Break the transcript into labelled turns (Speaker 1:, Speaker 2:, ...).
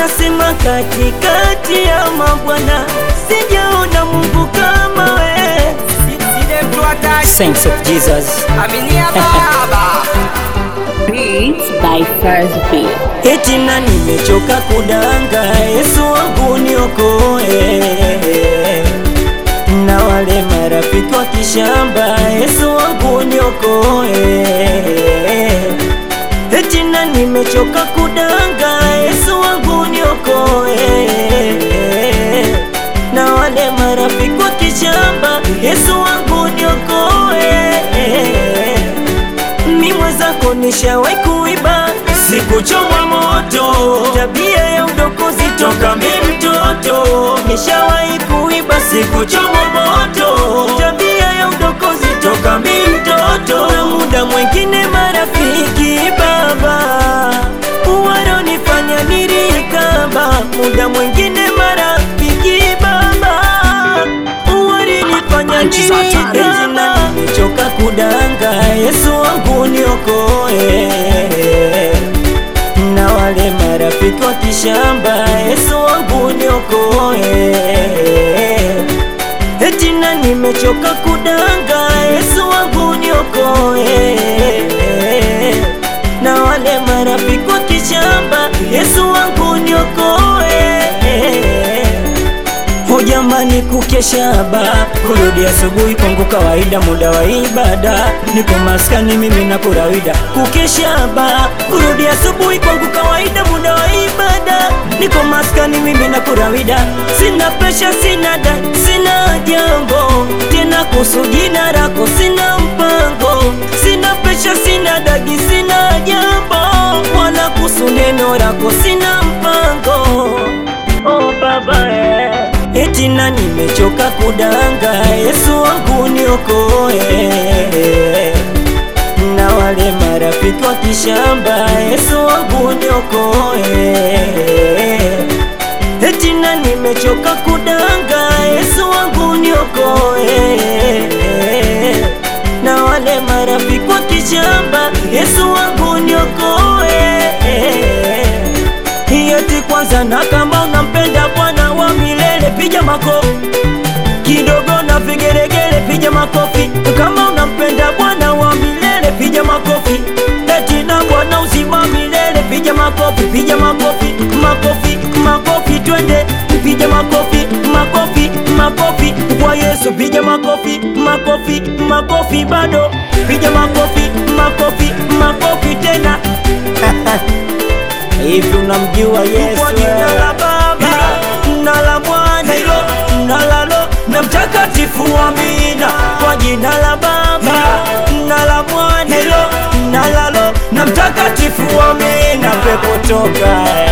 Speaker 1: Nasema katikati ya mabwana sijaona Mungu kama we.
Speaker 2: Sile mtu hatari
Speaker 3: Saints of Jesus.
Speaker 2: Aminia baba
Speaker 4: Beats by First Beat.
Speaker 1: Eti na nimechoka kudanga, Yesu wangu niokoe. Na wale marafiki wa kishamba, Yesu wangu niokoe. Eti na nimechoka kudanga, Yesu wangu niokoe. Na wale marafiki wa kishamba, Yesu wangu niokoe mi mwenzako nishawahi kuiba, sikuchomwa moto, tabia ya udokozi toka mi mtoto. Nishawahi kuiba, sikuchomwa moto, tabia ya udokozi toka mi mtoto. Na muda mwingine marafiki baba wanonifanya nirikaba, muda mwingine marafiki baba walinifanya nirikaba. Nimechoka kudanga, Yesu wangu niokoe. Na wale marafiki wa kishamba, Yesu wangu niokoe. Eti na nimechoka kudanga, Yesu wangu niokoe. Na wale marafiki wa kishamba, Yesu wangu niokoe. Ho jamani, kukesha ba kurudi asubuhi kwangu kawaida, muda wa ibada, niko maskani mimi na kurawida. Kukesha ba kurudi asubuhi kwangu kawaida, muda wa ibada, niko maskani mimi na kurawida. Sina presha, sina da, sina jambo tena kuhusu jina lako, sina mpango, sina presha, sina dagi, sina jambo wala kuhusu neno lako, sina mpango oh baba eh. Eti na nimechoka kudanga, Yesu wangu niokoe. Na wale marafiki wa kishamba, Yesu wangu niokoe. Eti na nimechoka kudanga, Yesu wangu niokoe. Na wale marafiki wa kishamba, Yesu wangu niokoe. Eti kwanza na kama unampenda Bwana wa milele piga makofi kidogo na vigeregere piga makofi kama unampenda Bwana wa milele piga makofi eti na Bwana uzima wa milele piga makofi piga makofi makofi makofi twende piga makofi makofi makofi kwa Yesu piga makofi makofi makofi bado piga makofi makofi makofi tena Hivi unamjua Yesu? Kwa jina la Baba na la Mwana na la Roho na Mtakatifu, amina. Kwa jina la Baba na la Mwana na la Roho na Mtakatifu, amina. Pepo toka